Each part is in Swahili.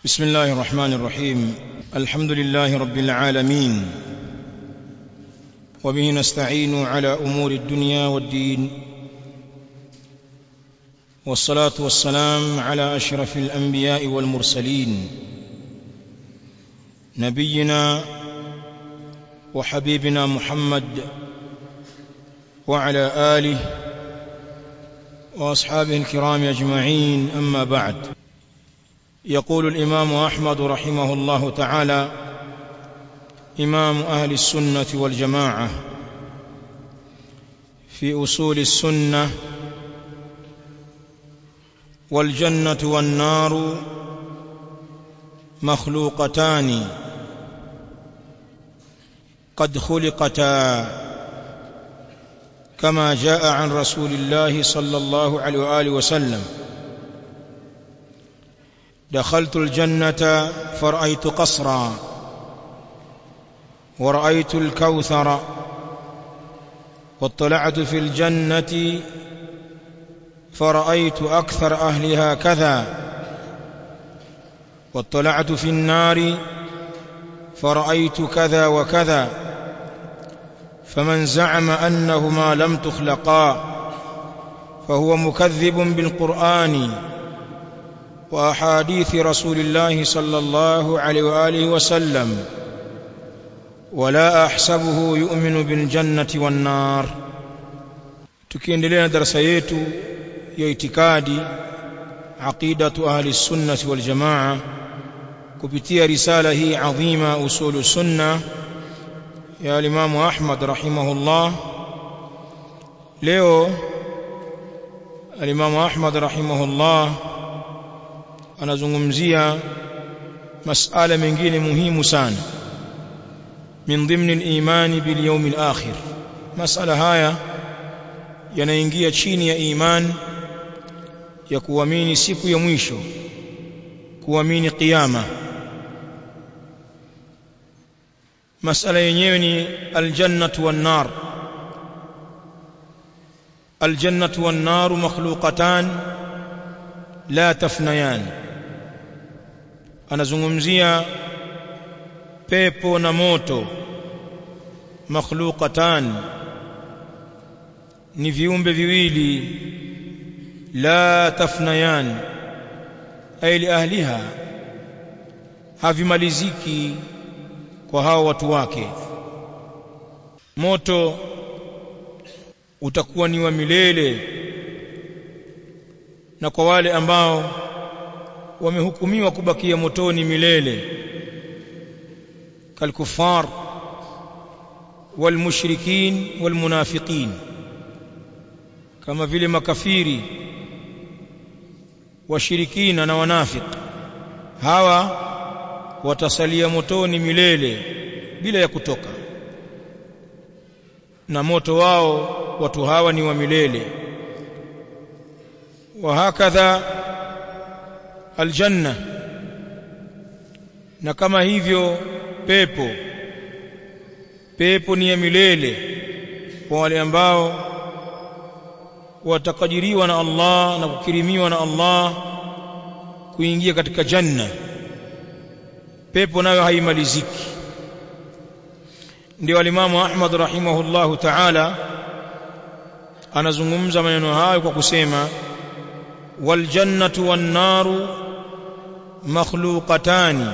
بسم الله الرحمن الرحيم الحمد لله رب العالمين وبه نستعين على امور الدنيا والدين والصلاه والسلام على اشرف الانبياء والمرسلين نبينا وحبيبنا محمد وعلى اله واصحابه الكرام اجمعين اما بعد يقول الامام احمد رحمه الله تعالى امام اهل السنه والجماعه في اصول السنه والجنه والنار مخلوقتان قد خلقتا كما جاء عن رسول الله صلى الله عليه واله وسلم دخلت الجنه فرايت قصرا ورايت الكوثر واطلعت في الجنه فرايت اكثر اهلها كذا واطلعت في النار فرايت كذا وكذا فمن زعم انهما لم تخلقا فهو مكذب بالقران واحاديث رسول الله صلى الله عليه واله وسلم ولا احسبه يؤمن بالجنه والنار tukiendelea na darasa yetu ya itikadi aqidatu ahli sunnati wal jamaa kupitia risala hii adhima usulu sunna ya Imam Ahmad rahimahullah leo Imam Ahmad rahimahullah anazungumzia masala mengine muhimu sana min dhimni al-iman bil yawm al-akhir masala haya yanaingia chini ya iman ya kuamini siku ya mwisho kuamini kiyama masala yenyewe ni aljannatu wan nar aljannatu wan nar makhluqatan la tafnayan anazungumzia pepo na moto makhluqatan ni viumbe viwili la tafnayan ay li ahliha havimaliziki kwa hao watu wake moto utakuwa ni wa milele na kwa wale ambao wamehukumiwa kubakia motoni milele kalkufar walmushrikin walmunafiqin kama vile makafiri washirikina na wanafik hawa watasalia motoni milele bila ya kutoka na moto wao watu hawa ni wa milele wa hakadha aljanna na kama hivyo pepo pepo ni ya milele kwa wale ambao watakadiriwa na Allah na kukirimiwa na Allah kuingia katika janna pepo nayo haimaliziki ndio alimamu Ahmad rahimahullahu ta'ala anazungumza maneno hayo kwa kusema wal jannatu wan naru makhluqatani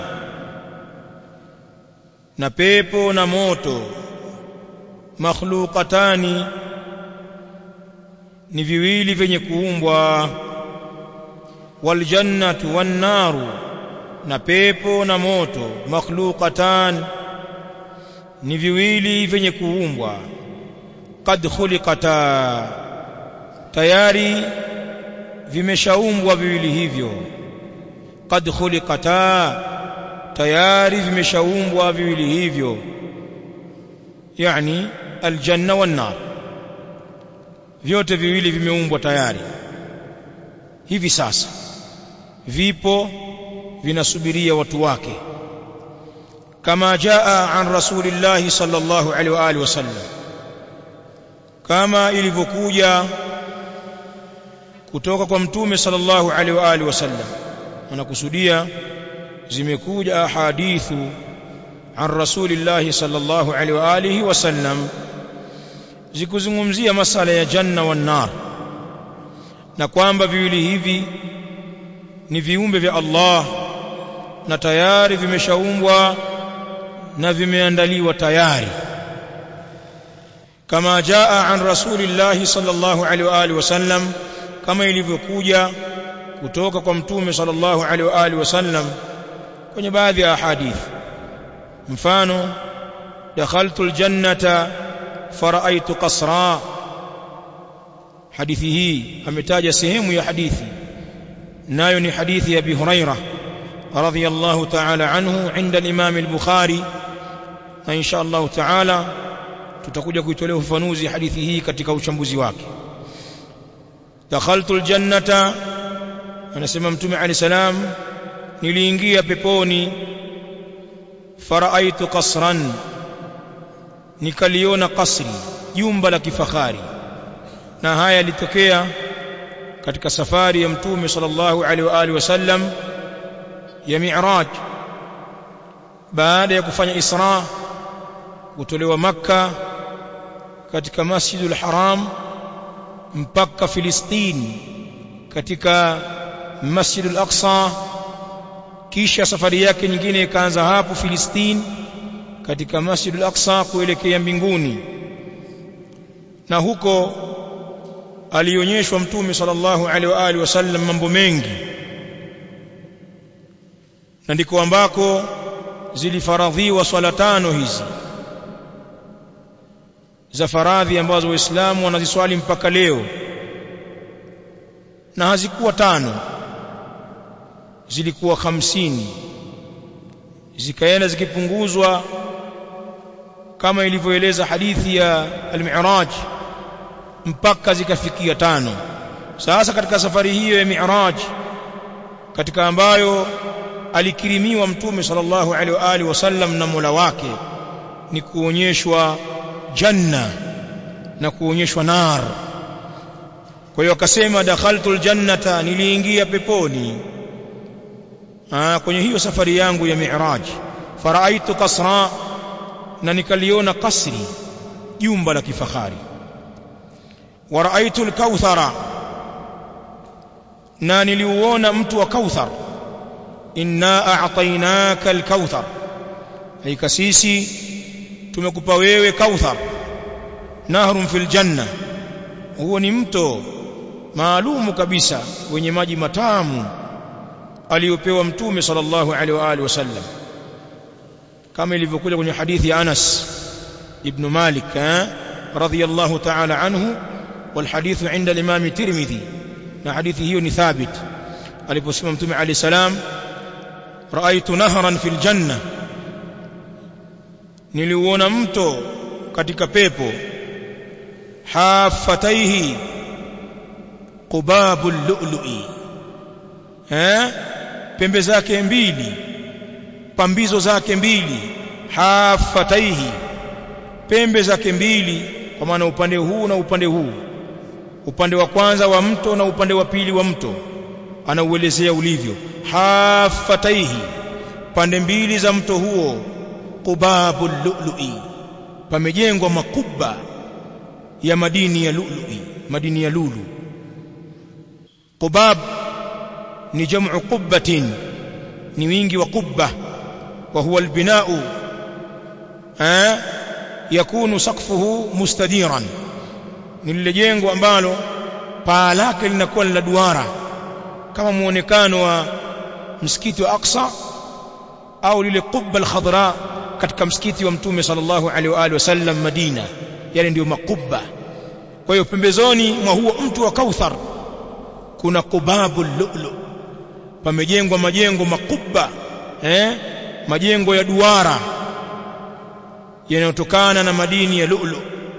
na pepo na moto makhluqatani ni viwili vyenye kuumbwa wal jannatu wan naru na pepo na moto makhluqatan ni viwili vyenye kuumbwa qad khuliqata tayari vimeshaumbwa viwili hivyo qad khuliqata tayari vimeshaumbwa viwili hivyo yani aljanna wan nar vyote viwili vimeumbwa tayari hivi sasa vipo vinasubiria watu wake kama jaa an rasulillahi sallallahu alaihi wa alihi wasallam kama ilivyokuja kutoka kwa mtume sallallahu alaihi wa alihi wasallam anakusudia zimekuja ahadithu an rasulillahi sallallahu alaihi wa alihi wasallam zikuzungumzia masala ya janna wan nar na kwamba viwili hivi ni viumbe vya Allah na tayari vimeshaumbwa na vimeandaliwa tayari kama jaa an rasulillahi sallallahu alaihi wa alihi wasallam kama ilivyokuja kutoka kwa mtume sallallahu alaihi wa alihi wasallam kwenye baadhi ya hadithi mfano dakhaltu aljannata faraitu qasra hadithi hii ametaja sehemu ya hadithi nayo ni hadithi ya Abi Huraira radhiyallahu ta'ala anhu inda al-Imam al-Bukhari na insha Allah ta'ala tutakuja kuitolea ufafanuzi hadithi hii katika uchambuzi wake dakhaltu aljannata anasema mtume ali salam niliingia peponi faraaitu qasran nikaliona kasri jumba la kifahari na haya yalitokea katika safari ya mtume sallallahu alaihi wa alihi wasallam ya mi'raj baada ya kufanya isra kutolewa makka katika masjidul haram mpaka filistini katika masjidul aqsa kisha safari yake nyingine ikaanza hapo filistini katika masjidul aqsa kuelekea mbinguni na huko alionyeshwa mtume sallallahu alaihi wa alihi wasallam mambo mengi na ndiko ambako zilifaradhiwa swala tano hizi za faradhi ambazo waislamu wanaziswali mpaka leo na hazikuwa tano zilikuwa hamsini zikaenda zikipunguzwa kama ilivyoeleza hadithi ya al-Mi'raj mpaka zikafikia tano sasa katika safari hiyo ya Mi'raj katika ambayo alikirimiwa mtume sallallahu alaihi wa alihi wasallam na Mola wake ni kuonyeshwa janna na kuonyeshwa nar kwa hiyo akasema dakhaltul jannata niliingia peponi Aa, kwenye hiyo safari yangu ya mi'raj faraaitu kasra na nikaliona kasri jumba la kifahari wa raaitu al-kauthara na niliuona mtu wa kauthar inna a'tainaka al-kauthar haika sisi tumekupa wewe kauthar nahrun fil janna huo ni mto maalumu kabisa wenye maji matamu aliyopewa mtume sallallahu alaihi wa alihi wasallam kama ilivyokuja kwenye hadithi ya Anas ibn Malik radhiyallahu ta'ala anhu والحديث عند الإمام الترمذي na hadithi hiyo ni thabit aliposema mtume alayhi salam raaitu nahran fil janna niliuona mto katika pepo hafataihi qubabul lu'lu'i eh pembe zake mbili pambizo zake mbili hafataihi pembe zake mbili kwa maana upande huu na upande huu upande wa kwanza wa mto na upande wa pili wa mto anauelezea ulivyo hafataihi pande mbili za mto huo qubabul lu'lu'i pamejengwa makuba ya madini ya lu'lu'i madini ya lulu qubab ni jam'u qubbatin ni wingi wa qubba wa huwa albina'u eh yakunu saqfuhu mustadiran ni lile jengo ambalo paa lake linakuwa la duara kama muonekano wa msikiti wa Aqsa au lile qubba al-khadra katika msikiti wa mtume sallallahu alaihi wa alihi wasallam Madina yale ndio makubba kwa hiyo pembezoni mwa huo mtu wa Kauthar kuna qubabul lu'lu pamejengwa majengo makubwa eh majengo ya duara yanayotokana na madini ya lu'lu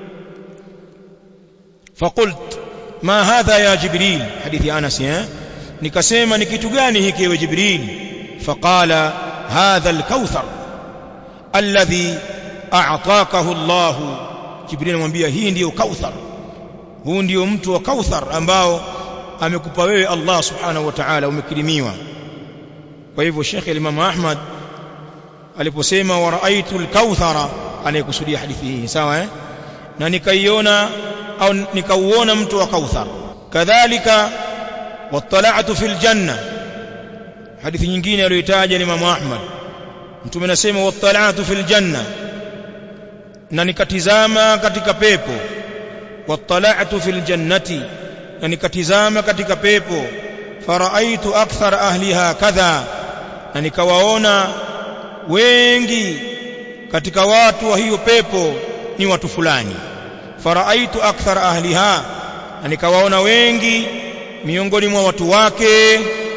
فقلت ما هذا يا جبريل حديث انس eh nikasema ni kitu gani hiki ewe jibril faqala hadha al-kauthar alladhi a'takahu Allah jibril anamwambia hii ndiyo kauthar huu ndiyo mtu wa kauthar ambao amekupa wewe Allah subhanahu wa ta'ala umekirimiwa kwa hivyo Sheikh Imam Ahmad aliposema wa raaitu al-kauthara anayekusudia hadithi hii sawa eh na nikaiona au nikauona mtu wa kauthar kadhalika wattala'tu fil janna hadithi nyingine aliyotaja ni Imam Ahmad mtume anasema wattala'tu fil janna na nikatizama katika pepo wattala'tu fil jannati na nikatizama katika pepo faraaitu akthar ahliha kadha na nikawaona wengi katika watu wa hiyo pepo ni watu fulani faraaitu akthar ahliha na nikawaona wengi miongoni mwa watu wake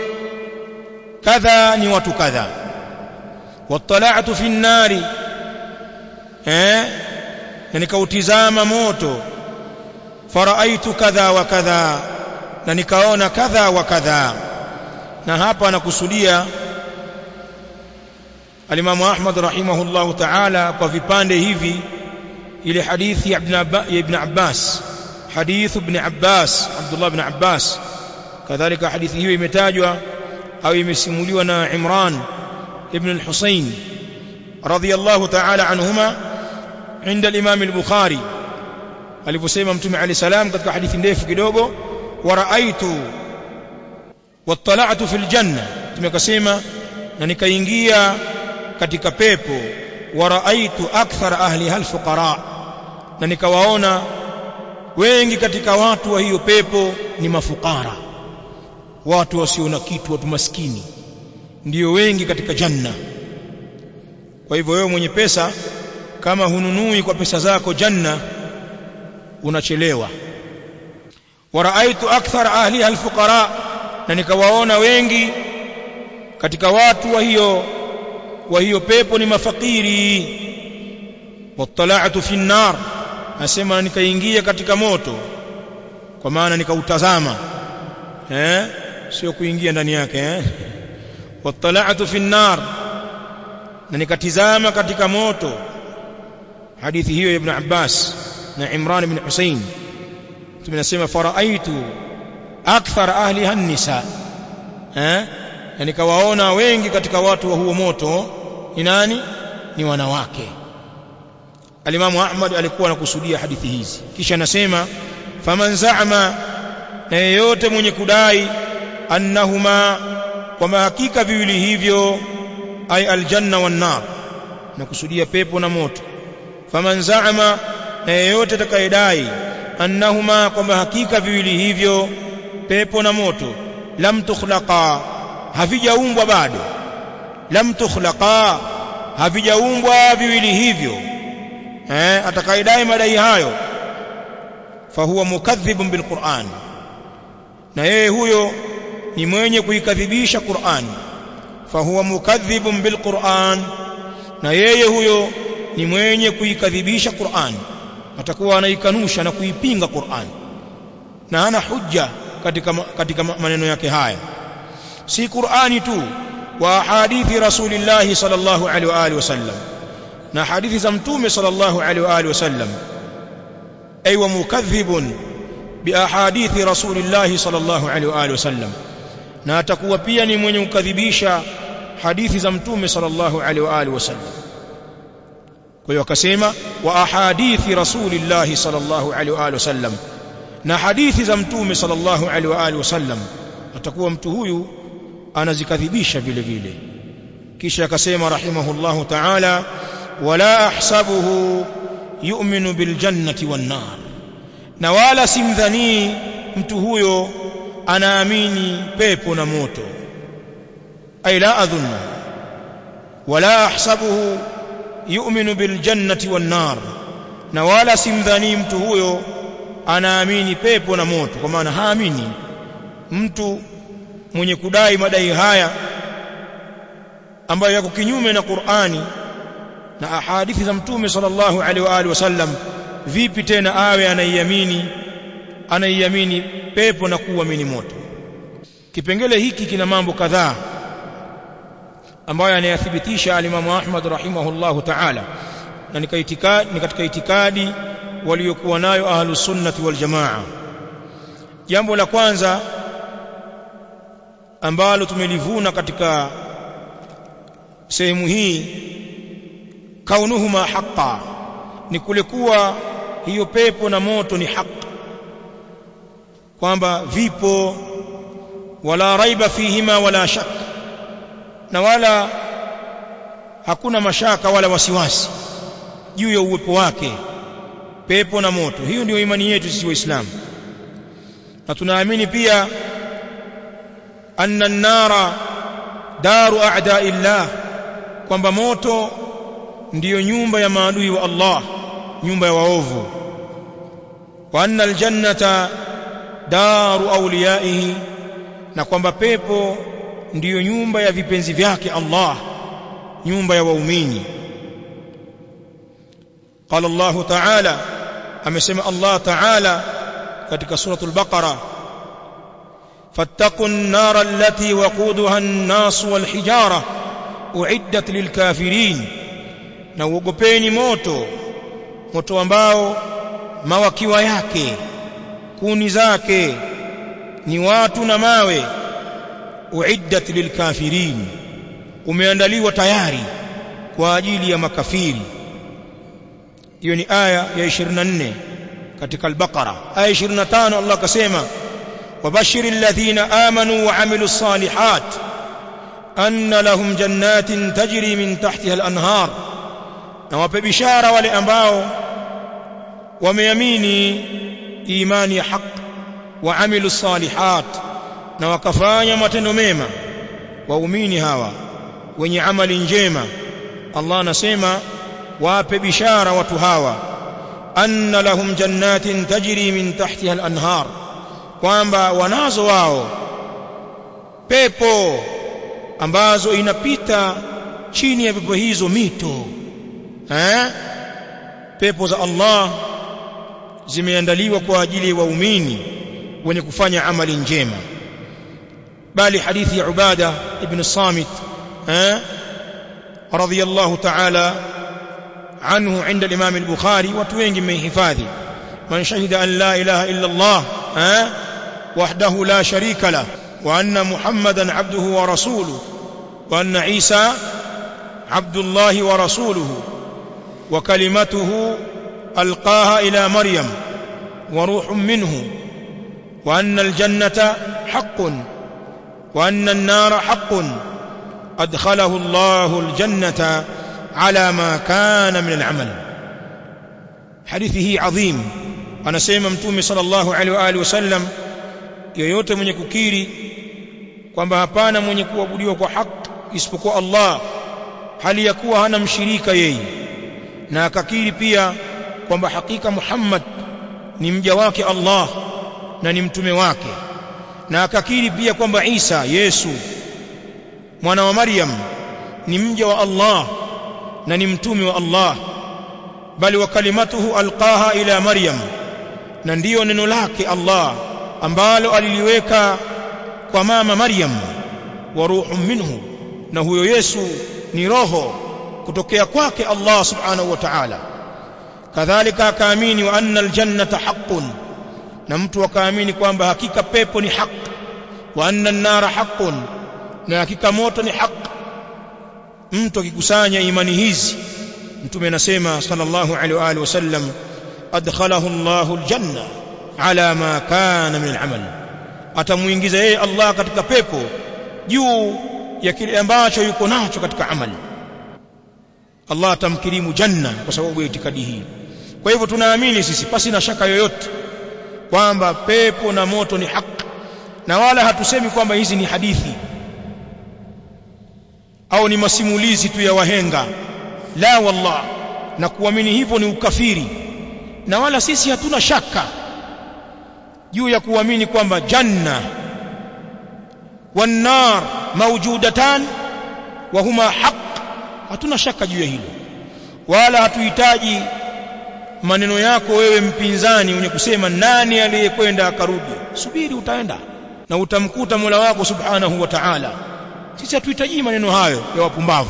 kadha ni watu kadha wattala'tu fi nnari eh na nikautizama moto faraaitu kadha wa kadha na nikaona kadha wa kadha na hapa anakusudia alimamu Ahmad rahimahullahu ta'ala kwa vipande hivi ile hadithi ya ibn Abbas hadithu ibn Abbas Abdullah ibn Abbas kadhalika hadithi hiyo imetajwa au imesimuliwa na Imran ibn al-Husayn radiyallahu ta'ala anhuma عند الإمام البخاري aliposema mtume ali salam katika hadithi ndefu kidogo waraaitu wattala'tu fil janna tumekasema na nikaingia katika pepo waraaitu akthar ahliha alfuqara na nikawaona wengi katika watu wa hiyo pepo ni mafukara watu wasio na kitu watu maskini ndio wengi katika janna kwa hivyo wewe mwenye pesa kama hununui kwa pesa zako janna unachelewa waraaitu akthar ahliha alfuqara na nikawaona wengi katika watu wa hiyo wa hiyo pepo ni mafakiri wattala'tu fi an-nar nasema nikaingia katika moto kwa maana nikautazama eh sio kuingia ndani yake eh wattala'tu fi an-nar na nikatizama katika moto hadithi hiyo ya ibn Abbas na Imran ibn Husayn tunasema faraaitu akthar ahliha an-nisa eh na nikawaona wengi katika watu wa huo moto ni nani ni wanawake alimamu Ahmad alikuwa anakusudia hadithi hizi kisha anasema faman za'ama na yeyote mwenye kudai annahuma kwa hakika viwili hivyo ay aljanna wan nar na kusudia pepo na moto faman za'ama na yeyote atakayedai annahuma kwamba hakika viwili hivyo pepo na moto lam tukhlaqa havijaumbwa bado lam tukhlaqa havijaumbwa viwili hivyo eh atakayedai madai hayo fahuwa mukadhibun bilquran na yeye huyo ni mwenye kuikadhibisha Qur'an fahuwa mukadhibun bilquran na yeye huyo ni mwenye kuikadhibisha Qur'an atakuwa anaikanusha na kuipinga Qur'an na hana hujja katika katika maneno yake haya si Qur'ani tu wa hadithi rasulillahi sallallahu alaihi wa alihi wasallam na hadithi za mtume sallallahu alaihi wa alihi wasallam ay wa mukadhibun bi ahadithi rasulillahi sallallahu alaihi wa alihi wasallam na atakuwa pia ni mwenye kukadhibisha hadithi za mtume sallallahu alaihi wa alihi wasallam kwa hiyo akasema wa ahadithi rasulillahi sallallahu alaihi wa alihi wasallam na hadithi za mtume sallallahu alaihi wa alihi wasallam atakuwa mtu huyu anazikadhibisha vile vile kisha akasema rahimahullahu ta'ala wala ahsabuhu yu'minu bil jannati wan nar na wala simdhani mtu huyo anaamini pepo na moto ay la adhunnu wala ahsabuhu yu'minu bil jannati wan nar na wala simdhani mtu huyo anaamini pepo na moto kwa maana haamini mtu mwenye kudai madai haya ambayo yako kinyume na Qur'ani na ahadithi za mtume sallallahu alaihi wa alihi wasallam vipi tena awe anaiamini anaiamini pepo na kuamini moto kipengele hiki kina mambo kadhaa ambayo anayathibitisha alimamu Ahmad rahimahullahu ta'ala na ni katika itikadi waliokuwa nayo ahlus sunnati wal jamaa jambo la kwanza ambalo tumelivuna katika sehemu hii kaunuhuma haqa ni kule kuwa hiyo pepo na moto ni haki kwamba vipo wala raiba fihima wala shak na wala hakuna mashaka wala wasiwasi juu ya uwepo wake pepo na moto hiyo ndio imani yetu sisi waislamu na tunaamini pia anna an-nara daru a'da'illah kwamba moto ndiyo nyumba ya maadui wa Allah nyumba ya waovu wa anna al-jannata daru awliyaihi na kwamba pepo ndiyo nyumba ya vipenzi vyake Allah nyumba ya waumini قال الله تعالى amesema Allah ta'ala katika suratul baqara fattaqun nar allati waquduha an-nas wal hijara uiddat lilkafirin na uogopeni moto moto ambao mawakiwa yake kuni zake ni watu na mawe uiddat lilkafirin umeandaliwa tayari kwa ajili ya makafiri hiyo ni aya ya 24 katika al-Baqara aya 25 Allah akasema wabashir alladhina amanu wa amilus salihat anna lahum jannatin tajri min tahtiha al-anhar na wape bishara wale ambao wameamini imani ya haq wa amilus salihat na wakafanya matendo mema waumini hawa wenye amali njema Allah anasema wape bishara watu hawa anna lahum jannatin tajri min tahtiha al-anhar kwamba wanazo wao pepo ambazo inapita chini ya pepo hizo mito eh pepo za Allah zimeandaliwa kwa ajili ya waumini wenye kufanya amali njema bali hadithi ya Ubada ibn Samit eh radiyallahu ta'ala عنه عند الإمام البخاري وتوين من حفاظي من شهد أن لا إله إلا الله أه؟ وحده لا شريك له وأن محمدا عبده ورسوله وأن عيسى عبد الله ورسوله وكلمته ألقاها إلى مريم وروح منه وأن الجنة حق وأن النار حق أدخله الله الجنة على ما كان من العمل حديثه عظيم anasema mtume sallallahu alaihi wa alihi wasallam yoyote mwenye kukiri kwamba hapana mwenye kuabudiwa kwa haki isipokuwa Allah hali ya kuwa hana mshirika yeye na akakiri pia kwamba hakika Muhammad ni mja wake Allah na ni mtume wake na akakiri pia kwamba Isa Yesu mwana wa Maryam ni mja wa Allah na ni mtume wa Allah bali wa kalimatuhu alqaha ila Maryam na ndiyo neno lake Allah ambalo aliliweka kwa mama Maryam wa ruhun minhu na huyo Yesu ni roho kutokea kwake Allah subhanahu wa ta'ala kadhalika akaamini wa anna aljannata haqqun na mtu akaamini kwamba hakika pepo ni haq wa anna an-nara haqqun na hakika moto ni haq mtu akikusanya imani hizi mtume anasema sallallahu alaihi wa alihi wasallam adkhalahu Allahu aljanna ala ma kana min al'amal atamuingiza yeye Allah katika pepo juu ya kile ambacho yuko nacho katika amali Allah atamkirimu janna kwa sababu ya itikadi hii kwa hivyo tunaamini sisi pasi na shaka yoyote kwamba pepo na moto ni haki na wala hatusemi kwamba hizi ni hadithi au ni masimulizi tu ya wahenga la wallah na kuamini hivyo ni ukafiri na wala sisi hatuna shaka juu ya kuamini kwamba janna wan-nar mawjudatan wa huma haq hatuna shaka juu ya hilo wala hatuhitaji maneno yako wewe mpinzani mwenye kusema nani aliyekwenda akarudi subiri utaenda na utamkuta Mola wako subhanahu wa ta'ala sisi hatuhitaji maneno hayo ya wapumbavu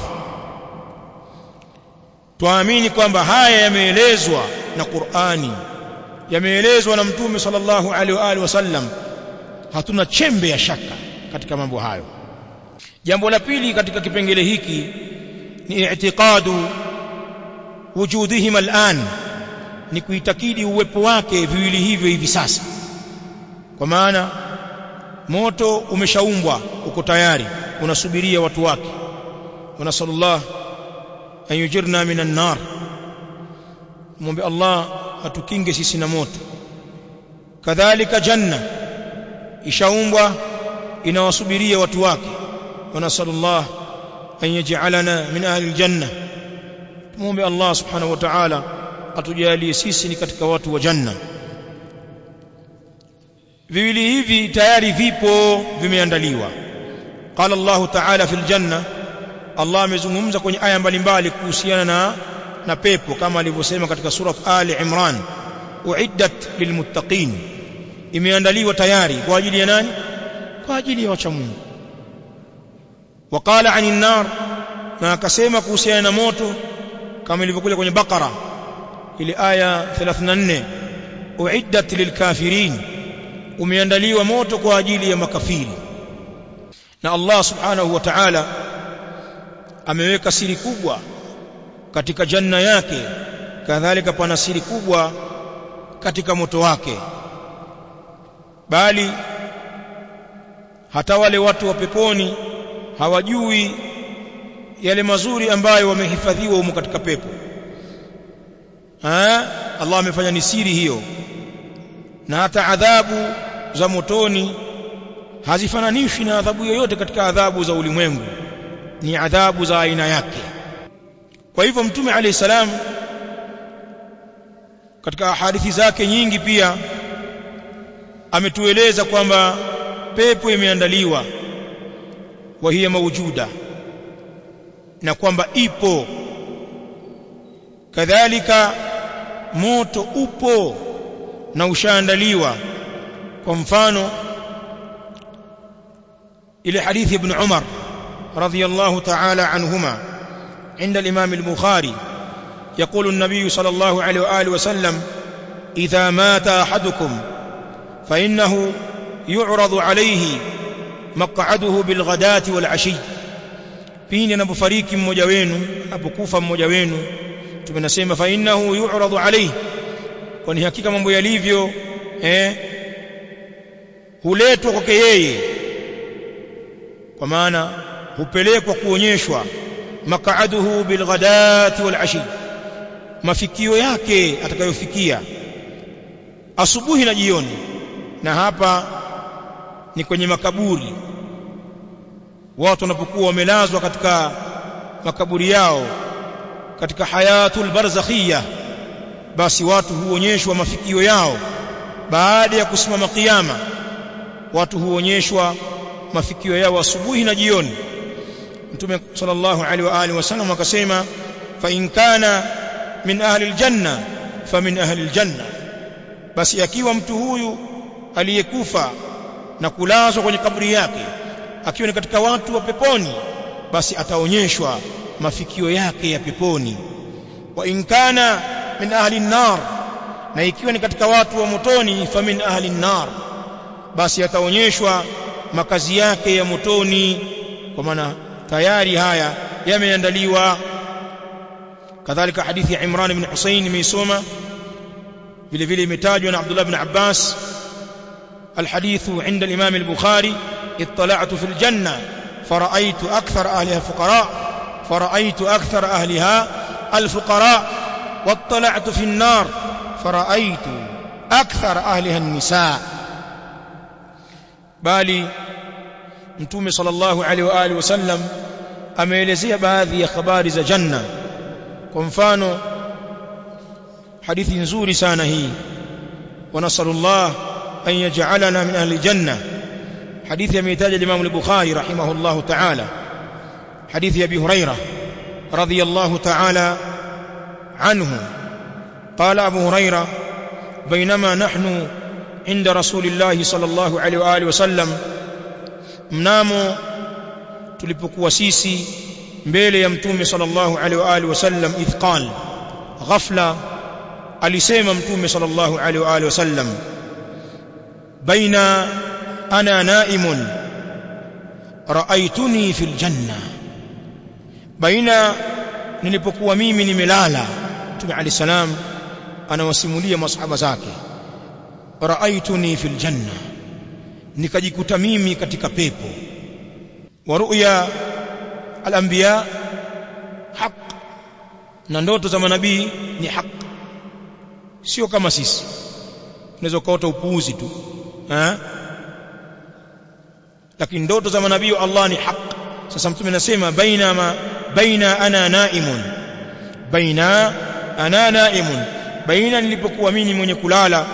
tuamini kwamba haya yameelezwa na Qur'ani yameelezwa na Mtume sallallahu alaihi wa alihi wasallam hatuna chembe ya shaka katika mambo hayo jambo la pili katika kipengele hiki ni i'tiqadu wujudihima al'an ni kuitakidi uwepo wake viwili hivyo hivi sasa kwa maana moto umeshaumbwa uko tayari unasubiria watu wake wa nasallallahu an yujirna minan nar muombe Allah atukinge sisi na moto kadhalika janna ishaumbwa inawasubiria watu wake wa nasallallahu an yaj'alana min ahli aljanna muombe Allah subhanahu wa ta'ala atujalie sisi ni katika watu wa janna viwili hivi tayari vipo vimeandaliwa qala Allah ta'ala fil janna Allah amezungumza kwenye aya mbalimbali kuhusiana na na pepo kama alivyosema katika sura Ali Imran uiddat lilmuttaqin imeandaliwa tayari kwa ajili ya nani kwa ajili ya wacha Mungu waqala anin nar na akasema kuhusiana na moto kama ilivyokuja kwenye Bakara ile aya 34 uiddat lilkafirin umeandaliwa moto kwa ajili ya makafiri na Allah subhanahu wa ta'ala ameweka siri kubwa katika janna yake kadhalika pana siri kubwa katika moto wake bali hata wale watu wa peponi hawajui yale mazuri ambayo wamehifadhiwa humo katika pepo ha? Allah amefanya ni siri hiyo na hata adhabu za motoni hazifananishwi na adhabu yoyote katika adhabu za ulimwengu ni adhabu za aina yake kwa hivyo mtume alayhi salam katika hadithi zake nyingi pia ametueleza kwamba pepo imeandaliwa wa hiya mawjuda na kwamba ipo kadhalika moto upo na ushaandaliwa kwa mfano ile hadithi ibn Umar radhiyallahu ta'ala anhuma عند الإمام البخاري يقول النبي صلى الله عليه وآله وسلم إذا مات أحدكم فإنه يعرض عليه مقعده بالغداة والعشي pindi anapofariki mmoja wenu anapokufa mmoja wenu tumenasema fa innahu yu'radu alayhi kwani hakika mambo yalivyo eh huletwa kwake yeye kwa maana hupelekwa kuonyeshwa maq'aduhu bilghadati walashi mafikio yake atakayofikia asubuhi na jioni na hapa ni kwenye makaburi watu wanapokuwa wamelazwa katika makaburi yao katika hayatul barzakhia basi watu huonyeshwa mafikio yao baada ya kusimama kiyama watu huonyeshwa mafikio yao asubuhi na jioni mtume sallallahu alaihi wa alihi wasallam akasema fa in kana min ahli aljanna fa min ahli aljanna basi akiwa mtu huyu aliyekufa na kulazwa kwenye kaburi yake akiwa ni katika watu wa peponi basi ataonyeshwa mafikio yake ya peponi wa in kana min ahli an-nar na ikiwa ni katika watu wa motoni fa min ahli an-nar basi ataonyeshwa makazi yake ya motoni kwa maana tayari haya yameandaliwa kadhalika hadithi ya Imran ibn Husayn imeisoma vile vile imetajwa na Abdullah ibn Abbas الحديث عند الإمام البخاري اطلعت في الجنة فرأيت أكثر أهلها الفقراء فرأيت أكثر أهلها الفقراء واطلعت في النار فرأيت أكثر أهلها النساء بالي mtume sallallahu alaihi wa alihi wasallam ameelezea baadhi ya habari za janna kwa mfano hadithi nzuri sana hii wa nasallallahu an yaj'alana min ahli janna hadithi ameitaja Imam al-Bukhari rahimahullahu ta'ala hadithi Abi Hurairah radiyallahu ta'ala anhu قال أبو هريرة بينما نحن عند رسول الله صلى الله عليه وآله وسلم mnamo tulipokuwa sisi mbele ya mtume sallallahu alaihi wa alihi wasallam ithqal ghafla alisema mtume sallallahu alaihi wa alihi wasallam baina ana naimun raaituni fil janna baina nilipokuwa mimi nimelala Mtume Ali salam anawasimulia masahaba zake raaituni fil janna nikajikuta mimi katika pepo wa ru'ya al-anbiya haq na ndoto za manabii ni haq sio kama sisi unaweza ukaota upuuzi tu eh lakini ndoto za manabii wa Allah ni haq sasa mtume anasema baina ma baina ana naimun baina ana naimun baina nilipokuwa mimi mwenye kulala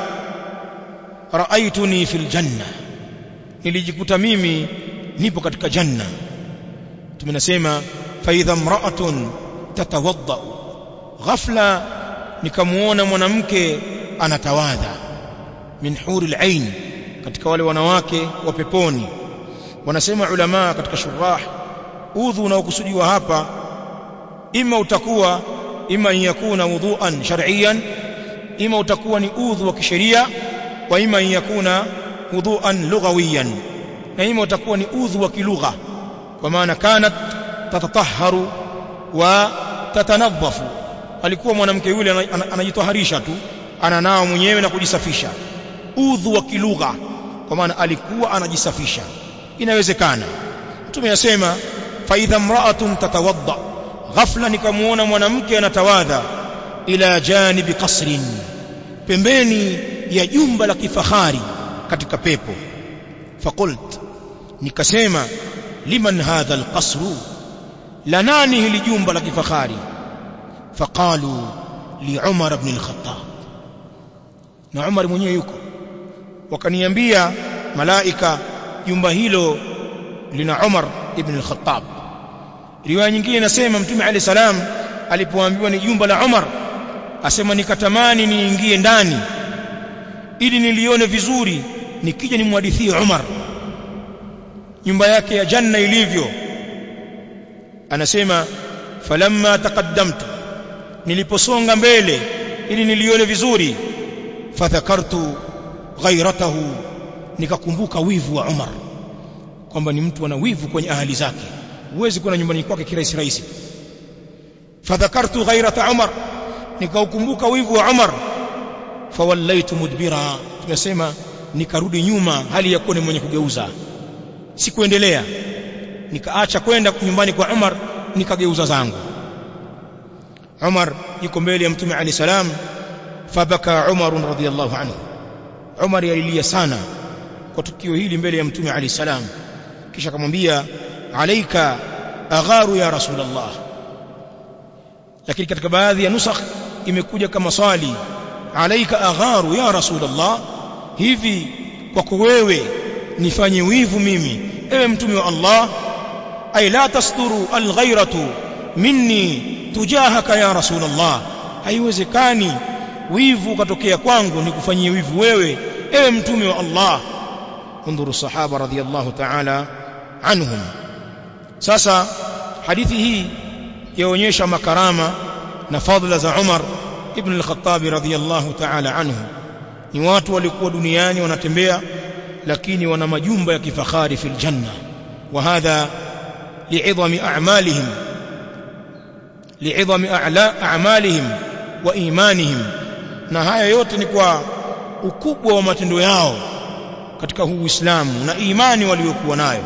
raaituni fil janna nilijikuta mimi nipo katika janna tumenasema fa idha imra'atun tatawadda ghafla nikamuona mwanamke anatawadha min huril ain katika wale wanawake wa peponi wanasema ulama katika shurah udhu unaokusudiwa hapa ima utakuwa ima yakuna wudhuan shar'iyan ima utakuwa ni udhu wa kisheria wa ima yakuna wudhuan lughawiyan na ima utakuwa ni udhu wa kilugha kwa maana kanat tatatahharu wa tatanadhafu alikuwa mwanamke yule anajitoharisha tu ananao mwenyewe na kujisafisha udhu wa kilugha kwa maana alikuwa anajisafisha inawezekana mtume yasema fa idha imra'atun tatawadda ghafla nikamuona mwanamke anatawadha ila janibi qasrin pembeni ya jumba la kifahari katika pepo faqult nikasema liman hadha alqasru la nani hili jumba la kifahari faqalu li Umar ibn al-Khattab na Umar mwenyewe yuko wakaniambia malaika jumba hilo lina Umar ibn al-Khattab riwaya nyingine inasema mtume alayhi salam alipoambiwa ni jumba la Umar asema nikatamani niingie ndani ili nilione vizuri nikija nimhadithie Umar nyumba yake ya janna ilivyo anasema falamma taqaddamtu niliposonga mbele ili nilione vizuri fadhakartu ghairatahu nikakumbuka wivu wa Umar kwamba ni mtu ana wivu kwenye ahali zake huwezi kwenda nyumbani kwake kirahisi rahisi fadhakartu ghairata Umar nikaukumbuka wivu wa Umar fawallaitu mudbira tunasema nikarudi nyuma hali ya kuwa ni mwenye kugeuza sikuendelea nikaacha kwenda nyumbani kwa Umar nikageuza zangu Umar yuko mbele ya Mtume Ali salam fabaka Umar radhiyallahu anhu Umar alilia sana kwa tukio hili mbele ya Mtume Ali salam kisha akamwambia alaika agharu ya rasulullah lakini katika baadhi ya nusakh imekuja kama swali alaika agharu ya rasulullah hivi kwako wewe nifanye wivu mimi ewe mtume wa Allah ay la tasduru alghairatu minni tujahaka ya rasulullah haiwezekani wivu katokea kwangu nikufanyie wivu wewe ewe mtume wa Allah undhuru sahaba radhiyallahu ta'ala anhum sasa hadithi hii yaonyesha makarama na fadhila za Umar ibn al-Khattab radhiyallahu ta'ala anhu ni watu walikuwa duniani wanatembea lakini wana majumba ya kifahari fil janna wa hadha li'idhami a'malihim li'idhami a'malihim wa imanihim na haya yote ni kwa ukubwa wa matendo yao katika huu Uislamu na imani waliokuwa nayo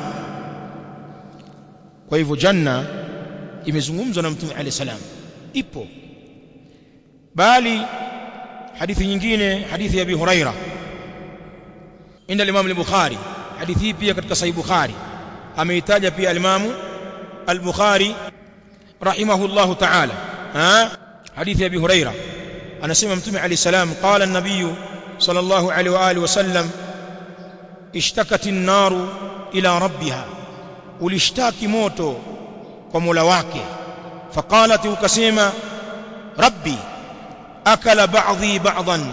kwa hivyo janna imezungumzwa na mtume alayhi salam ipo bali hadithi nyingine hadithi ya Abi Huraira inda Imam al-Bukhari hadithi hii pia katika Sahih Bukhari ameitaja pia al-Imam al-Bukhari rahimahullah ta'ala ha hadithi ya Abi Huraira anasema mtume alayhi salam qala an-nabiy sallallahu alayhi wa alihi wasallam ishtakat an-naru ila rabbiha ulishtaki moto kwa Mola wake faqalat ukasema rabbi akala ba'dhi ba'dhan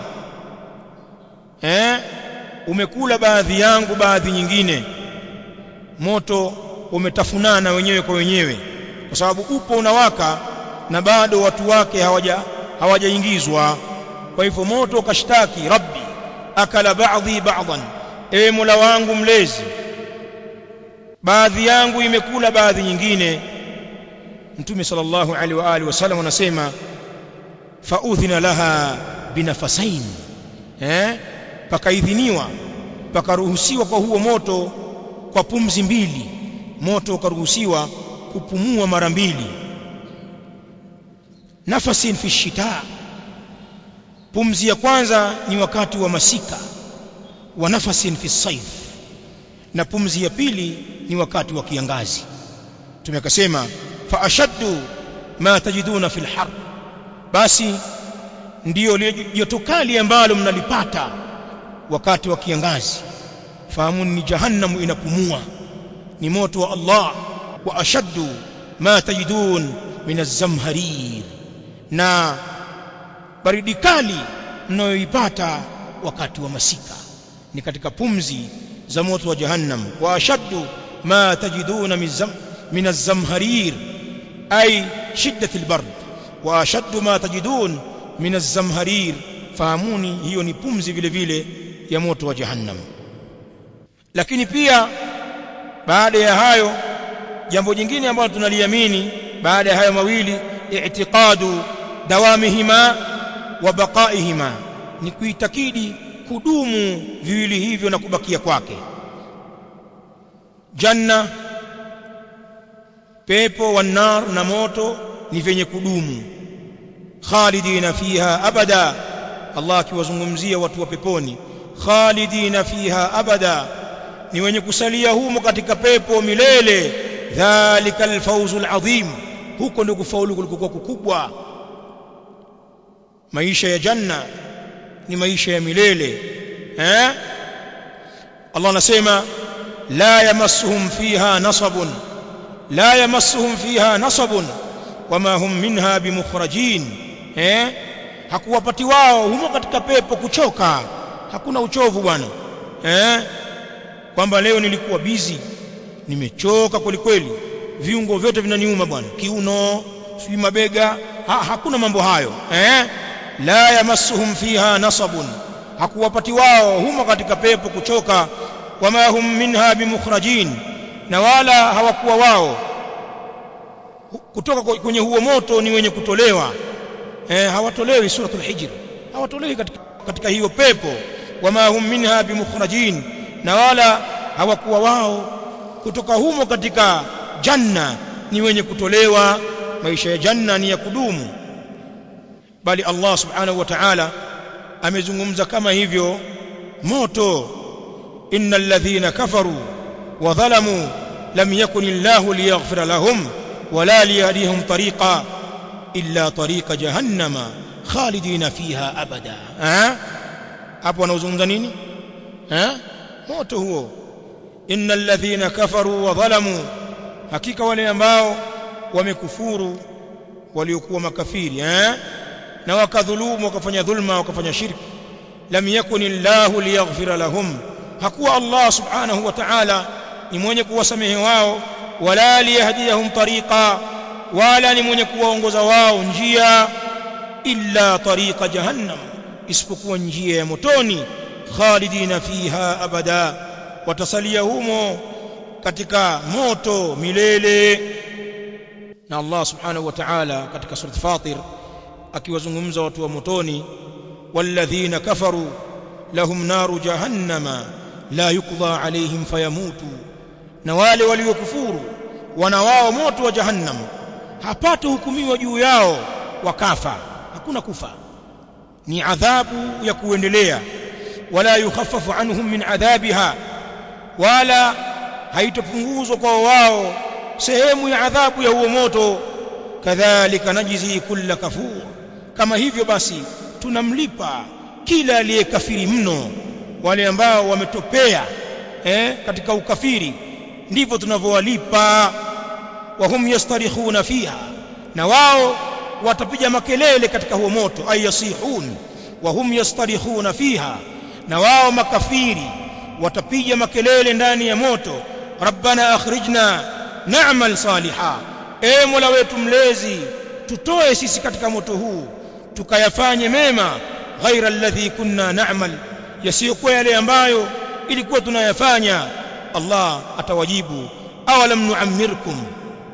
eh umekula baadhi yangu baadhi nyingine moto umetafunana wenyewe kwa wenyewe kwa sababu upo unawaka na bado watu wake hawaja hawajaingizwa kwa hivyo moto ukashtaki rabbi akala ba'dhi ba'dhan ewe Mola wangu mlezi baadhi yangu imekula baadhi nyingine mtume sallallahu alaihi wa alihi wasallam anasema faudhina laha binafasain eh pakaidhiniwa pakaruhusiwa kwa huo moto kwa pumzi mbili moto ukaruhusiwa kupumua mara mbili nafasin fi shita pumzi ya kwanza ni wakati wa masika wa nafasin fi saif na pumzi ya pili ni wakati wa kiangazi tumekasema fa ashaddu ma tajiduna fil har basi ndiyo joto kali ambalo mnalipata wakati wa kiangazi fahamuni ni jahannamu inapumua ni moto wa Allah wa ashaddu ma tajidun min az-zamharir na baridi kali mnayoipata wakati wa masika ni katika pumzi za moto wa jahannam wa ashaddu ma tajiduna min az-zamharir ay shiddat al-bard wa ashaddu ma tajidun min az-zamharir fahamuni hiyo ni pumzi vile vile ya moto wa jahannam lakini pia baada ya hayo jambo jingine ambalo tunaliamini baada ya hayo mawili i'tiqadu dawamihima wa baqaihima ni kuitakidi kudumu viwili hivyo na kubakia kwake janna pepo wa nar na moto ni vyenye kudumu khalidina fiha abada Allah akiwazungumzia watu wa peponi khalidina fiha abada ni wenye kusalia humo katika pepo milele dhalika alfawzu alazim huko ndio kufaulu kulikokuwa kukubwa maisha ya janna ni maisha ya milele eh Allah anasema la yamassuhum fiha nasabun la yamassuhum fiha nasabun wama hum minha bimukhrajin eh hakuwapati wao humo katika pepo kuchoka hakuna uchovu bwana eh kwamba leo nilikuwa bizi nimechoka kwelikweli viungo vyote vinaniuma bwana kiuno sijui mabega ha, hakuna mambo hayo eh la yamassuhum fiha nasabun hakuwapati wao humo katika pepo kuchoka wama hum minha bimukhrajin na wala hawakuwa wao kutoka kwenye huo moto ni wenye kutolewa eh hawatolewi suratul hijr hawatolewi katika, katika hiyo pepo wama hum minha bimukhrajin na wala hawakuwa wao kutoka humo katika janna ni wenye kutolewa maisha ya janna ni ya kudumu bali Allah subhanahu wa ta'ala amezungumza kama hivyo moto innal ladhina kafaru wa dhalamu lam yakun illahu liyaghfira lahum wala liyahdihim tariqa illa tariqa jahannama khalidina fiha abada eh hapo anaozungumza nini eh moto huo innal ladhina kafaru wa dhalamu hakika wale ambao wamekufuru waliokuwa makafiri eh na wakadhulumu wakafanya dhulma wakafanya shirki lam yakun illahu liyaghfira lahum hakuwa Allah subhanahu wa ta'ala ni mwenye kuwasamehe wao wala liyahdiyahum tariqa wala ni mwenye kuwaongoza wao njia illa tariqa jahannam isipokuwa njia ya motoni khalidina fiha abada watasalia humo katika moto milele na Allah subhanahu wa ta'ala katika surat Fatir akiwazungumza watu wa motoni walladhina kafaru lahum naru jahannama la yuqda alaihim fayamutu na wale waliokufuru wana wao moto wa jahannam hapata hukumiwa juu yao wakafa hakuna kufa ni adhabu ya kuendelea wala yukhaffafu anhum min adhabiha wala haitopunguzwa kwa wao sehemu ya adhabu ya huo moto kadhalika najzi kulla kafur kama hivyo basi tunamlipa kila aliyekafiri mno wale ambao wametopea eh, katika ukafiri ndivyo tunavyowalipa wahum yastarikhuna fiha na wao watapiga makelele katika huo moto ay yasihun wahum yastarikhuna fiha na wao makafiri watapiga makelele ndani ya moto rabbana akhrijna na'mal saliha e mola wetu mlezi tutoe sisi katika moto huu tukayafanye mema ghaira alladhi kunna na'mal yasiyokuwa yale ambayo ilikuwa tunayafanya Allah atawajibu awalam nu'ammirkum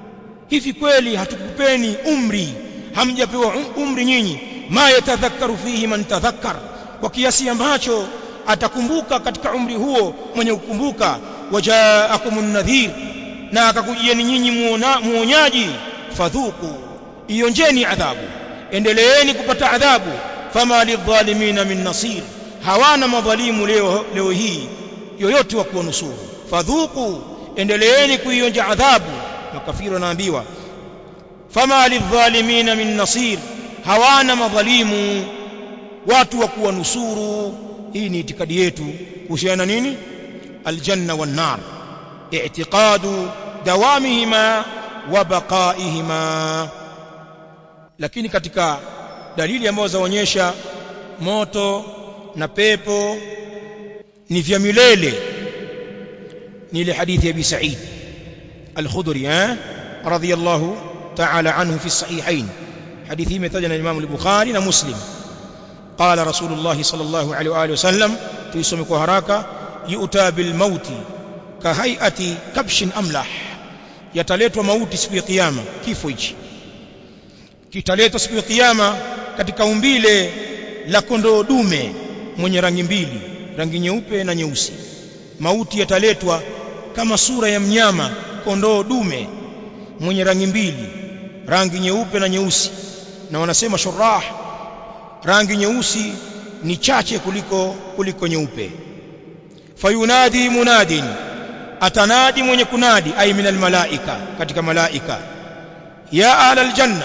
hivi kweli hatukupeni umri hamjapewa umri nyinyi ma yatadhakkaru fihi man tadhakkar kwa kiasi ambacho atakumbuka katika umri huo mwenye kukumbuka wajaakumun nadhir na akakujieni nyinyi muonyaji fadhuku ionjeni adhabu endeleeni kupata adhabu fama lidhalimina min nasir hawana madhalimu leo leo hii yoyote wa kuwanusuru fadhuku endeleeni kuionja adhabu makafiri wanaambiwa fama lidhalimina min nasir hawana madhalimu watu wa kuwanusuru hii ni itikadi yetu kuhusiana nini aljanna wan nar i'tiqadu dawamihima wa baqaihima lakini katika dalili ambazo zaonyesha moto na pepo ni vya milele ni ile hadithi ya Abi Sa'id al-Khudri eh radiyallahu ta'ala anhu fi sahihain hadithi hii imetajwa na Imam al-Bukhari na Muslim قال رسول الله صلى الله عليه واله وسلم تيسوم kwa haraka yu'ta bil mauti ka hay'ati kabshin amlah yataletwa mauti siku ya kiyama kifo hichi kitaletwa siku ya kiyama katika umbile la kondoo dume mwenye rangi mbili rangi nyeupe na nyeusi mauti yataletwa kama sura ya mnyama kondoo dume mwenye rangi mbili rangi nyeupe na nyeusi na wanasema shurah rangi nyeusi ni chache kuliko kuliko nyeupe fayunadi munadin atanadi mwenye kunadi ay min almalaika katika malaika ya ahla aljanna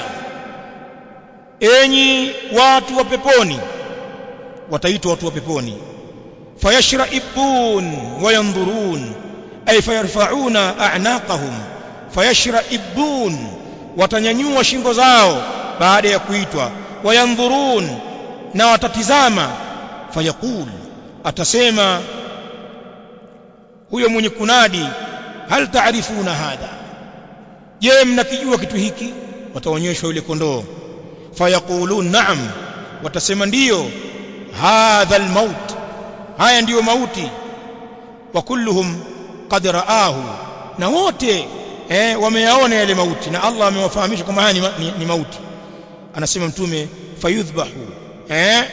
enyi watu wa peponi wataitwa watu wa peponi fayashraibun wayanzurun ay fayarfauna a'naqahum fayashraibun watanyanyua shingo zao baada ya kuitwa wayanzurun na watatizama fayaqul atasema huyo mwenye kunadi hal taarifuna hadha je mnakijua kitu hiki wataonyeshwa yule kondoo fayaqulun na'am watasema ndiyo hadha almaut haya ndiyo mauti wa kulluhum qad raahu na wote eh wameyaona yale mauti na Allah amewafahamisha kwamba haya ni, ni, ni mauti anasema mtume fayudhbahu eh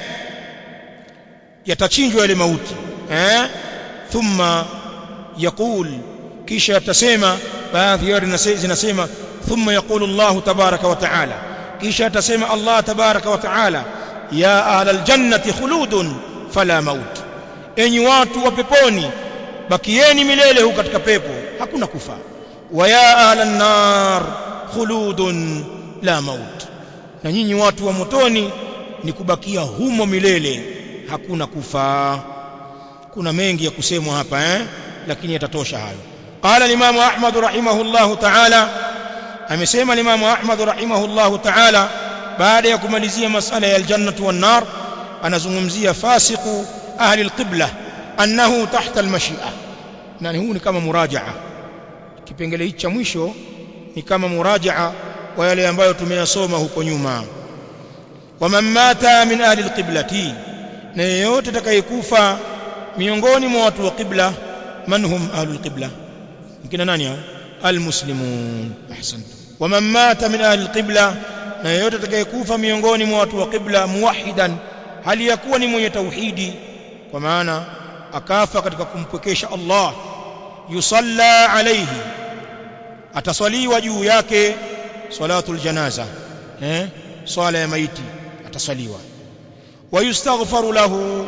yatachinjwa yale mauti eh thumma yaqul kisha atasema baadhi yao zinasema thumma yaqulu Allah tabaraka wa taala kisha atasema Allah tabaraka wa taala ya ahla aljannati khuludun fala maut enyi watu wa peponi bakieni milele huko katika pepo hakuna kufa wa ya ahla an-nar khuludun la maut na nyinyi watu wa motoni ni kubakia humo milele hakuna kufa kuna mengi ya kusemwa hapa eh lakini yatatosha hayo qala al-imam ahmad rahimahullah ta'ala amesema al-imam ahmad rahimahullah ta'ala baada ya kumalizia masala ya al-jannah wan-nar anazungumzia fasiqu ahli al-qibla annahu tahta al-mashi'a na huu ni kama murajaa kipengele hichi cha mwisho ni kama murajaa wa yale ambayo tumeyasoma huko nyuma waman mata min ahli alqiblati na yeyote atakayekufa miongoni mwa watu wa qibla man hum ahli alqibla kina nani hao almuslimun ahsant waman mata min ahli alqibla na yeyote atakayekufa miongoni mwa watu wa qibla muwahidan hali ya kuwa ni mwenye tauhidi kwa maana akafa katika kumpwekesha Allah yusalla alayhi ataswaliwa juu yake salatul janaza eh swala ya maiti ataswaliwa wayustaghfaru lahu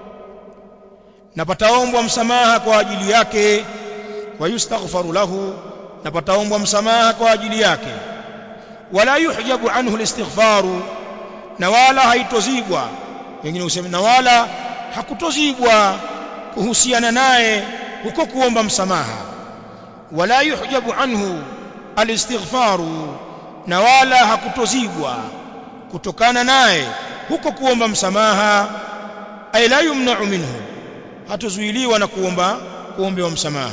na pataombwa msamaha kwa ajili yake wayustaghfaru lahu na pataombwa msamaha kwa ajili yake wala yuhjabu anhu alistighfaru na wala haitozibwa wengine husema na wala hakutozibwa kuhusiana naye huko kuomba msamaha wala yuhjabu anhu alistighfaru na wala hakutozibwa kutokana naye huko kuomba msamaha ay la yumna'u minhu hatuzuiliwa na kuomba kuombewa msamaha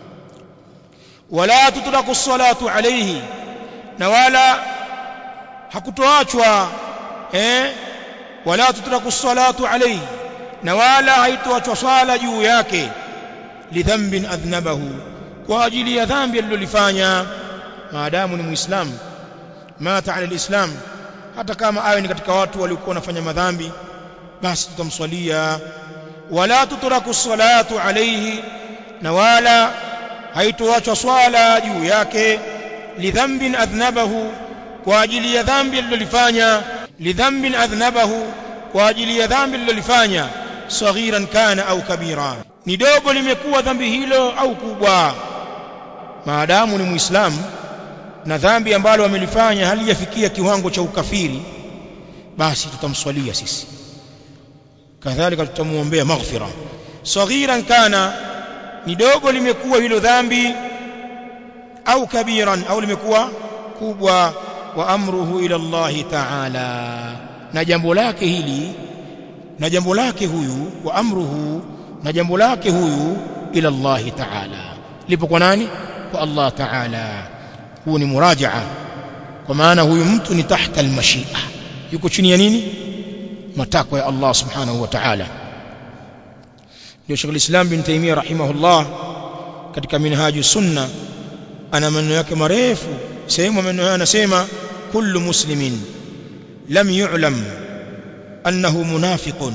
wala tutraku salatu alayhi na wala hakutoachwa eh wala tutraku salatu alayhi na wala haitoachwa swala juu yake lidhambin adhnabahu kwa ajili ya dhambi alilolifanya maadamu ni muislamu mata ala alislam hata kama awe ni katika watu waliokuwa wanafanya madhambi basi tutamswalia wala tutraku salatu alayhi na wala haitoachwa swala juu yake lidhambin adhnabahu kwa ajili ya dhambi alilolifanya lidhambin adhnabahu kwa ajili ya dhambi alilolifanya saghiran kana au kabira ni dogo limekuwa dhambi hilo au kubwa maadamu ni muislamu na dhambi ambalo amelifanya halijafikia kiwango cha ukafiri basi tutamswalia sisi kadhalika tutamuombea maghfira saghiran kana ni dogo limekuwa hilo dhambi au kabiran au limekuwa kubwa wa amruhu ila Allah ta'ala na jambo lake hili na jambo lake huyu wa amruhu na jambo lake huyu ila Allah ta'ala lipo kwa nani kwa Allah ta'ala huu ni murajaa kwa maana huyu mtu ni tahta almashia yuko chini ya nini matakwa ya Allah subhanahu wa ta'ala ndio Sheikh al-Islam bin Taymiyyah rahimahullah katika minhaju sunna ana maneno yake marefu sehemu maneno haya anasema kullu muslimin lam yu'lam annahu munafiqun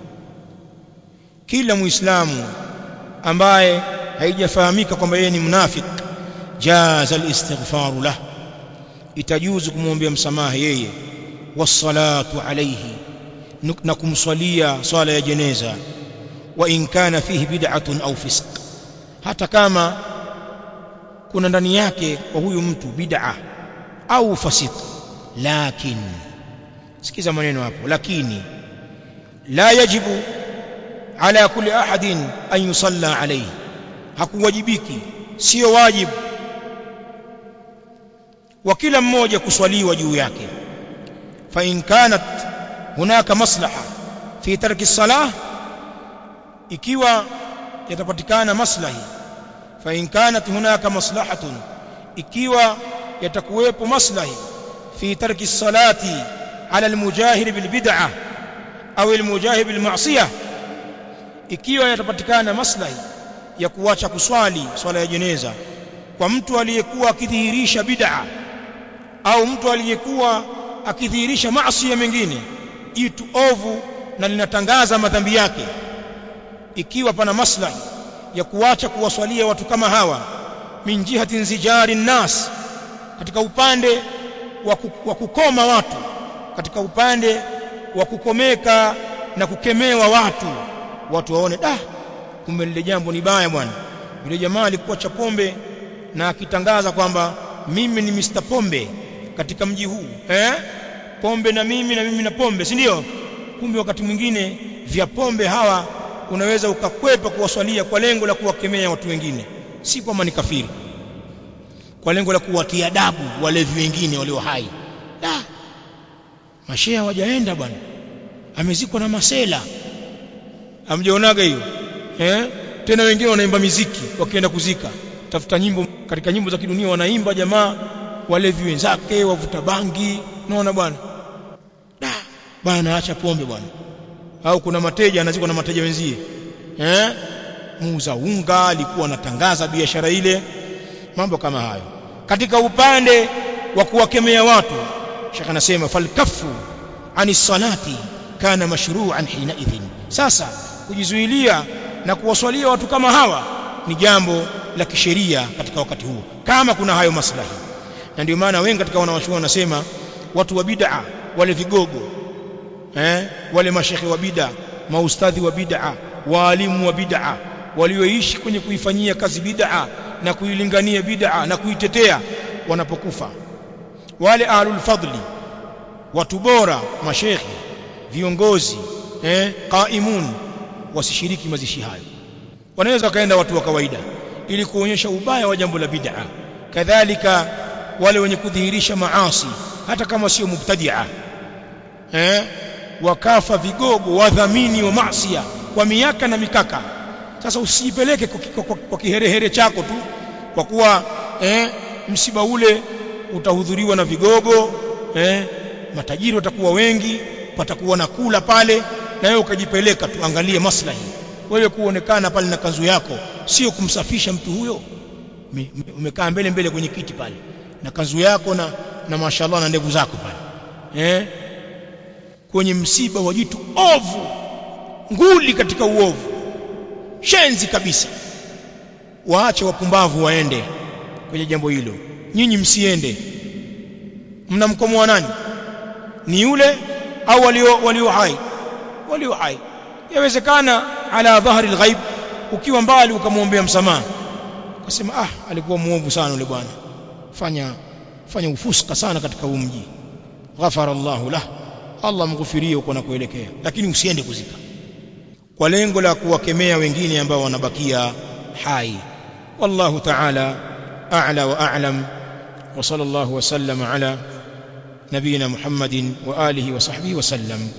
kila muislamu ambaye haijafahamika kwamba yeye ni mnafik jaza al-istighfar lah itajuzu kumwombea msamaha yeye wassalatu alayhi na kumswalia swala ya jeneza wa in kana fihi bid'atun au fisq hata kama kuna ndani yake kwa huyu mtu bid'a au fasik lakin sikiza maneno hapo lakini la yajibu ala kulli ahadin an yusalla alayhi hakuwajibiki sio wajibu wa kila mmoja kuswaliwa juu yake fa in kanat hunaka maslaha fi tarki salah ikiwa yatapatikana maslahi fa in kanat hunaka maslahatun ikiwa yatakuwepo maslahi fi tarki salati ala almujahir bil bid'ah au almujahir bil ma'siyah ikiwa yatapatikana maslahi ya kuacha kuswali swala ya jeneza kwa mtu aliyekuwa akidhihirisha bid'a au mtu aliyekuwa akidhihirisha maasi mengine jitu ovu na linatangaza madhambi yake ikiwa pana maslahi ya kuacha kuwaswalia watu kama hawa min jihati nzijari nas katika upande wa kukoma watu katika upande wa kukomeka na kukemewa watu watu waone da kumbe lile jambo ni baya bwana yule jamaa alikuwa cha pombe na akitangaza kwamba mimi ni Mr Pombe katika mji huu eh pombe na mimi na mimi na pombe si ndio kumbe wakati mwingine vya pombe hawa unaweza ukakwepa kuwaswalia kwa lengo la kuwakemea watu wengine si kwamba ni kafiri kwa lengo la kuwatia adabu walevi wengine walio hai da mashehe hawajaenda bwana amezikwa na masela amjaonaga hiyo eh tena wengine wanaimba miziki wakienda kuzika tafuta nyimbo katika nyimbo za kidunia wanaimba jamaa walevi wenzake wavuta bangi unaona bwana da bwana naacha pombe bwana au kuna mateja anazikwa na mateja wenzie eh muuza unga alikuwa anatangaza biashara ile mambo kama hayo katika upande wa kuwakemea watu shaka anasema falkafu ani salati kana mashru'an hina idhin sasa kujizuilia na kuwaswalia watu kama hawa ni jambo la kisheria katika wakati huo kama kuna hayo maslahi na ndio maana wengi katika wanawachuoni wanasema watu wa bid'a wale vigogo eh wale mashekhe wa bid'a maustadhi wa bid'a waalimu wa bid'a walioishi kwenye kuifanyia kazi bid'a na kuilingania bid'a na kuitetea wanapokufa wale ahlul fadli watu bora mashekhe viongozi eh qaimun wasishiriki mazishi hayo wanaweza wakaenda watu wa kawaida ili kuonyesha ubaya wa jambo la bid'a kadhalika wale wenye kudhihirisha maasi hata kama sio mubtadi'a eh wakafa vigogo wadhamini wa maasiya kwa miaka na mikaka sasa usijipeleke kwa, kwa, kwa, kwa kiherehere chako tu kwa kuwa eh, msiba ule utahudhuriwa na vigogo eh, matajiri watakuwa wengi patakuwa na kula pale na wewe ukajipeleka tu angalie maslahi wewe kuonekana pale na kanzu yako sio kumsafisha mtu huyo umekaa mbele mbele kwenye kiti pale na kanzu yako na na mashallah na ndevu zako pale eh kwenye msiba wa jitu ovu nguli katika uovu shenzi kabisa waache wapumbavu waende kwenye jambo hilo nyinyi msiende mnamkomoa nani ni yule au walio walio hai walio hai yawezekana ala dhahri alghaib ukiwa mbali ukamwombea msamaha ukasema ah alikuwa muovu sana yule bwana fanya fanya ufuska sana katika huu mji ghafara Allahu lah Allah mghufirie uko na kuelekea lakini usiende kuzika kwa lengo la kuwakemea wengine ambao wanabakia hai wallahu ta'ala a'la wa a'lam wa sallallahu wa sallama ala nabiyina Muhammadin wa alihi wa sahbihi wa sallam